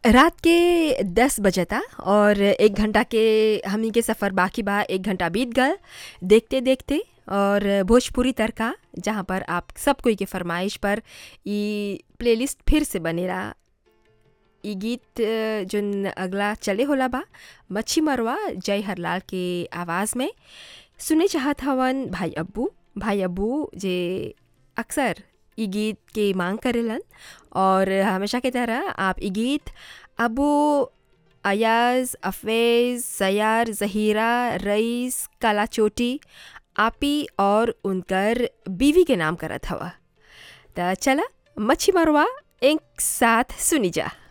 रात के दस बजता और एक घंटा के हमनी के सफ़र बाकी बा एक घंटा बीत गल देखते देखते और भोजपुरी तड़का जहाँ पर आप सब कोई के फरमाइश पर ई प्लेलिस्ट फिर से बनेला ई गीत अ, जोन अगला चले होला बा मच्छी मरवा जय हरलाल के आवाज़ में सुने चाहत हवन भाई अब्बू भाई अब्बू जे अक्सर ई गीत के मांग करेलन और हमेशा की तरह आप ई गीत अबू अयाज अफेज़ सयार ज़हीरा रईस काला चोटी आपी और उनकर बीवी के नाम करत हवा त चला मच्छी मरवा एक साथ सुनी जा